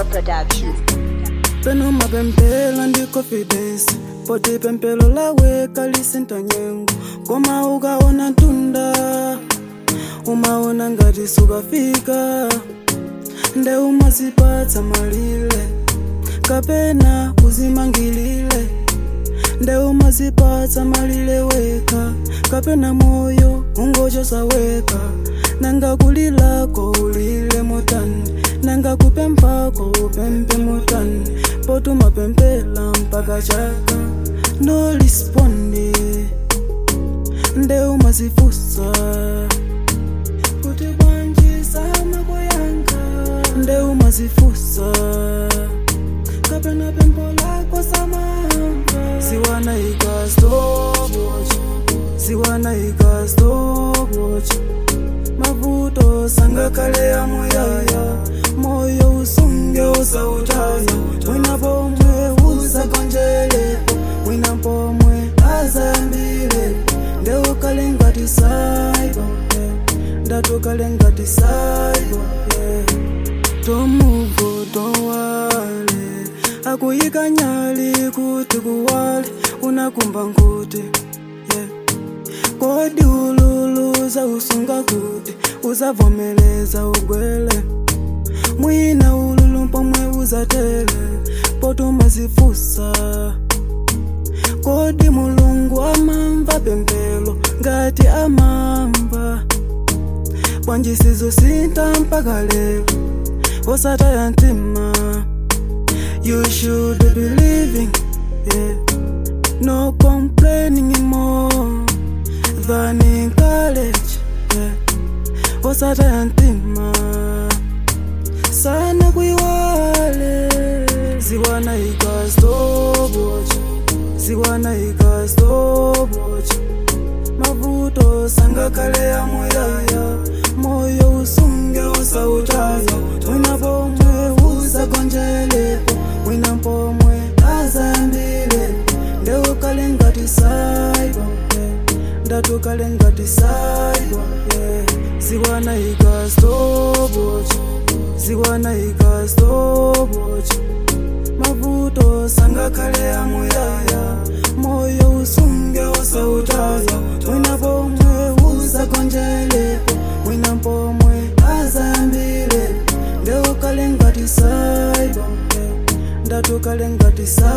Production. peno mapempelo ndi confidence poti pempelo laweka lisinta nyengo koma ukaona tunda umaona ngati sukafika nde umazipatsa malire kapena uzimangilile nde umazipatsa malire weka kapena moyo ungochosaweka nanga kulilako ulile motani nanga kupempako upempe motani potumapempela mpaka chaka no respondi nde umazifusa kuti bwanji sama kuyanga nde umazifusa kapena pempo lako samamba siwana ikastopwatch siwana ikastopwatch mavuto sangakale amuyaya moyo usunge usautaya wina pomwe usakonjelepo wina pomwe azambile nde ukale ngati saibo ndati ukale ngati saibo tomuvo towale akuyika nyali kuti kuwale unakumba nkuti yeah. kodi ululuza usunga kuti uzavomeleza ugwele mwina ululu pomwe uzatele potumazifusa kodi mulungu amamva pempelo ngati amamva bwanji sizosinta mpaka lero osataya mtima you should be living yeah. no complaining more than in college yeah. osataya mtima sana kuiwale ziwana ikastopwatch ziwana ikastopwatch mavuto sangakale amuyaya moyo usunge usautaya wina pomwe usakonjelepo wina pomwe azambilepo nde ukale ngati saibo ndati ukale ngati saibo ziwana ikastopwatch ziwana ikastopwatch mavuto sangakale amuyaya moyo usunge usautaya wina pomwe usakonjelepo wina pomwe azambilepo nde ukale ngati saibo ndati ukale ngati saibo